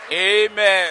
Amen.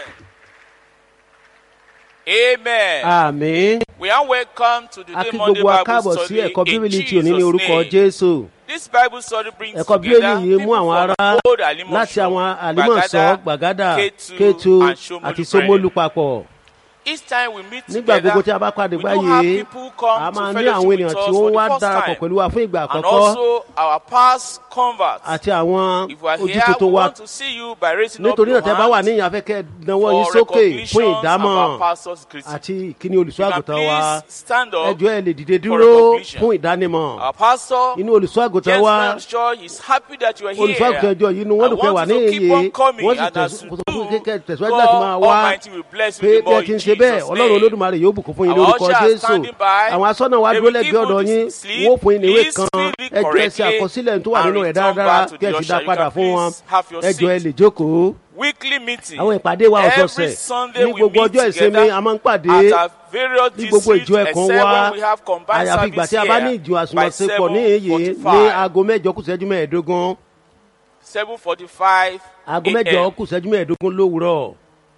Amen. àmín we are welcome to the a day kí Monday gbogbo wa Bible káàbọ̀ sí study ẹ̀kọ́ in bíbélì tí ò ní ní Jesus' orúkọ name. jésù This Bible study brings ẹ̀kọ́ together bíbélì yìí mú people àwọn from ará old Alimosho, láti àwọn àlímọ̀sọ́ gbàgádà Ketu, kétu and Shomolu àti sómólú Friend. papọ̀ Each time we meet nígbà gbogbo tí together, a bá pàdé we do have báyìí people come a to máa ní fellowship àwọn with ènìyàn us tí for wọ́n the wá first darapọ̀ time. pẹ̀lú wa fún ìgbà and àkọ́kọ́ also our past converts. àti àwọn If we are ojú here, we tuntun wa want to see you by raising up nítorí your náà tẹ́ bá wà hands níyìn afẹ́kẹ́ dánwọ́ yín for sókè fún recognition ìdámọ̀ of our pastor's greeting. àti kíní olùṣọ́ You can àgùntàn wa please stand up. ẹjọ́ ẹ lè dìde for dúró recognition. fún ìdánimọ̀ Our pastor, inú olùṣọ́ àgùntàn James wa Manshaw, is happy that you are here. olùṣọ́ àgùntàn ẹjọ́ yìí ni wọ́n I dùn pé wà want ní you to keep iye on coming, wọ́n sì and as you tẹ̀síwájú do, tẹ̀síwájú láti máa wá God Almighty will bless you pé the bí more ẹ ti ń in ṣe bẹ́ẹ̀ Jesus' ọlọ́run name. olódùmarè yóò bùkún fún yín Our lórúkọ ushers are jésù standing by. àwọn asọ́nà wa They dúró will lẹ́gbẹ̀ẹ́ give ọ̀dọ̀ you yín sleep. wọ́n fún yín ní ìwé Please kan fill it ẹ jọ ẹ ṣe correctly àkọsílẹ̀ tó wà and nínú rẹ̀ return dáradára back to kí ẹ the sì dá usher. You padà can fún wọn please have your ẹ jọ ẹ seat. lè jókòó Weekly meeting. àwọn ìpàdé wa Every ọ̀sọ̀ọ̀sẹ̀ Sunday ní we gbogbo meet ọjọ́ ìsinmi together a máa ń pàdé at our various ní gbogbo districts ìjọ ẹ̀kan except wa when we have combined àyàfi ìgbà service tí a bá ní here ìjọ by àsùnmọ̀sepọ̀ ní èyí ní 7:45. aago mẹ́jọ kù ìṣẹ́jú mẹ́ẹ̀ẹ́dógún seven forty-five aago mẹ́jọ a.m. kù ìṣẹ́jú mẹ́ẹ̀ẹ́dógún lówùúrọ̀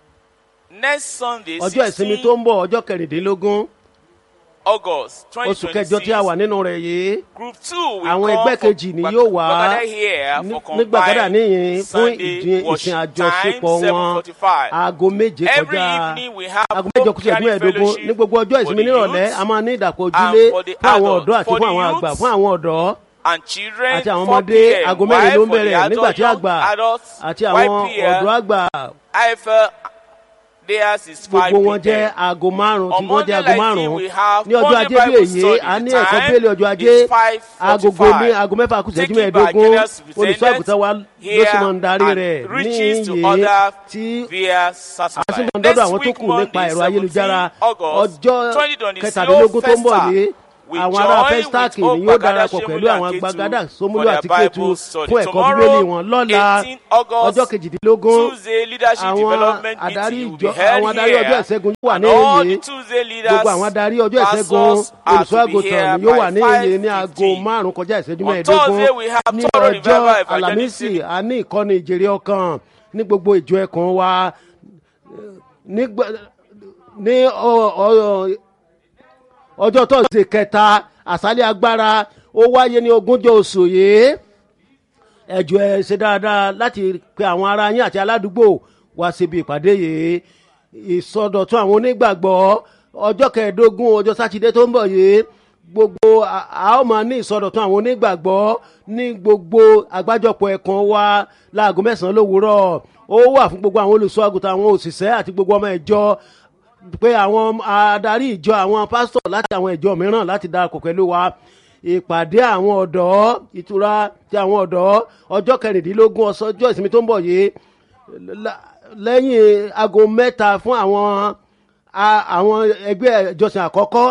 next Sunday ọjọ́ ìsinmi tó ń bọ̀ ọjọ́ kẹrìndínlógún August twenty oṣù kẹjọ tí a wà nínú rẹ̀ yìí group two will àwọn come ẹgbẹ́ for kejì ni Bag- yóò wá Bagada here ní- for ní gbàgádà combined níyìn fún Sunday ìdí- ìsìn worship àjọṣepọ̀ time wọn seven forty-five. aago méje Every kọjá evening we have aago mẹ́jọ kù ìṣẹ́jú home mẹ́ẹ̀ẹ́dógún fellowship ní gbogbo ọjọ́ for ìsinmi the nírọ̀lẹ́ youth a máa ní ìdàpọ̀ and ojúlé for the fún àwọn adults. ọ̀dọ́ àti For fún the àwọn youth àgbà fún àwọn ọ̀dọ́ and children àti àwọn 4 ọmọdé p.m. aago mẹ́rin ló ń While for the bẹ̀rẹ̀ nígbà adult tí young àgbà adults àti àwọn 5 p.m. ọ̀dọ́ àgbà IFL theirs is 5 gbogbo wọn jẹ́ p.m. aago márùn tí On wọ́n jẹ́ Monday aago like márùn this, we have ní ọjọ́ Monday ajé bí Bible èyí study. a ní The ẹ̀kọ́ time bẹ́ẹ̀lì ọjọ́ ajé is 5:45. agogo ní aago mẹ́fà kù ìṣẹ́jú Taken by mẹ́ẹ̀ẹ́dógún generous olùṣọ́ àgùntàn wa ló sì máa ń darí and rẹ̀ ní reaches to iye others tí via a sì satellite. máa ń dọ́dọ̀ Next àwọn tó week, kù nípa Monday, ẹ̀rọ ayélujára 17 August ọjọ́ 2020, kẹtàdínlógún tó ń bọ̀ Festa. yìí We àwọn ará join festac with ni yóò Ogbagada, darapọ̀ Shemulu, pẹ̀lú and àwọn Ketu gbàgádà for sómúlò their àti kétu Bible study. fún ẹ̀kọ́ Tomorrow, bíbélì wọn lọ́la 18 August, ọjọ́ kejìdínlógún Tuesday leadership àwọn development adarí meeting will be ìjọ held àwọn adarí here. ọjọ́ ìṣẹ́gun yóò wà And ní all èyí the Tuesday leaders, gbogbo àwọn adarí ọjọ́ ìṣẹ́gun pastors are olùṣọ́ to be here àgùntàn ni yóò wà by ní èyí ní aago 5:15. márùn kọjá ìṣẹ́jú On mẹ́ẹ̀ẹ́dógún Thursday, we have ní thorough ọjọ́ revival alámísì evangelism. a ní ìkọ́ni ìjèrè ọkàn ní gbogbo ìjọ ẹ̀kan wa nígbà- ní ọ- ọ- ọjọ́ tọ́sídẹ̀ẹ́ kẹta àṣálẹ̀ agbára ó wáyé ní ogúnjọ́ oṣù yìí ẹjọ́ ẹ ṣe dáadáa láti pe àwọn ará yín àti aládùúgbò wá síbi ìpàdé yìí ìsọdọ̀tún àwọn onígbàgbọ́ ọjọ́ kẹẹ̀ẹ́dógún ọjọ́ sátidé tó ń bọ̀ yìí gbogbo a- a ó máa ní ìsọdọ̀tún àwọn onígbàgbọ́ ní gbogbo àgbájọpọ̀ ẹ̀kan wa láago mẹ́sàn-án lówùúrọ̀ ó wà fún gbogbo àwọn olùṣọ́ àgùntàn àwọn òṣìṣẹ́ àti gbogbo ọmọ ìjọ pé àwọn adarí ìjọ àwọn pásítọ̀ láti àwọn ìjọ mìíràn láti darapọ̀ pẹ̀lú wa ìpàdé àwọn ọ̀dọ́ ìtura ti àwọn ọ̀dọ́ ọjọ́ kẹrìndínlógún ọ̀sán ọjọ́ ìsinmi tó ń bọ̀ yìí la- lẹ́yìn aago mẹ́ta fún àwọn a- àwọn ẹgbẹ́ ìjọsìn àkọ́kọ́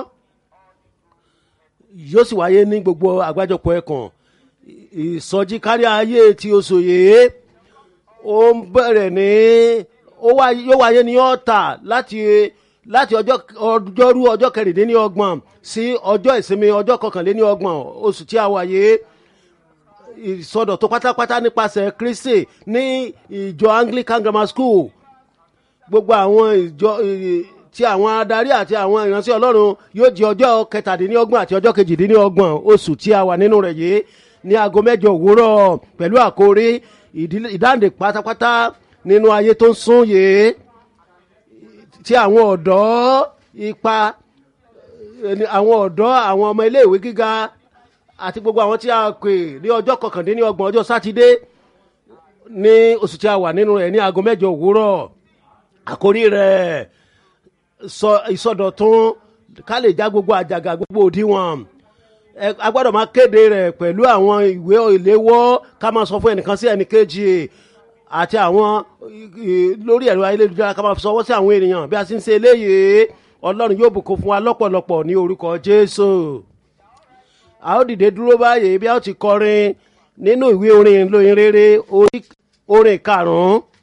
yóò sì wáyé ní gbogbo àgbájọpọ̀ ẹ̀kan ìsọjí kárí ayé ti oṣù yìí ó ń bẹ̀rẹ̀ ní ó wá yóò wáyé ní ọ̀tà láti láti ọjọ́ ọjọ́rú ọjọ́ kẹrìndínlọ́gbọ̀n sí ọjọ́ ìsinmi ọjọ́ kọkànléníọgbọ̀n oṣù tí a wáyé ìsọdọ̀ tó pátápátá nípasẹ̀ kristi ní ìjọ anglican grammar school gbogbo àwọn ìjọ ì- tí àwọn adarí àti àwọn ìránṣẹ́ ọlọ́run yóò di ọjọ́ kẹtàdínlọ́gbọ̀n àti ọjọ́ kejìdínlọ́gbọ̀n oṣù tí a wà nínú rẹ̀ yìí ní aago mẹ́jọ òwúrọ̀ pẹ̀lú àkórí ìdílé- ìdáǹdè pátápátá nínú ayé tó ń sún yìí tí àwọn ọ̀dọ́ ipa ẹni àwọn ọ̀dọ́ àwọn ọmọ iléèwé gíga àti gbogbo àwọn tí a pè ní ọjọ́ kọkàndínlọ́gbọ̀n ọjọ́ sátidé ní oṣù tí a wà nínú rẹ̀ ní aago mẹ́jọ òwúrọ̀ àkórí rẹ̀ sọ ìsọdọ̀tún ká lè já gbogbo àjàgà gbogbo òdiwọ̀n ẹ a gbọ́dọ̀ máa kéde rẹ̀ pẹ̀lú àwọn ìwé ìléwọ́ ká máa sọ fún ẹnìkan sí ẹnìkejì àti àwọn ì- ì- lórí ẹ̀rọ ayélujára ká máa sọwọ́ sí àwọn ènìyàn bí a ti ń ṣe eléyìí ọlọ́run yóò bùkún fún wa lọ́pọ̀lọpọ̀ ní orúkọ jésù a ó dìde dúró báyìí bí a ó ti kọrin nínú ìwé orin lóyin rere orí orin karùn-ún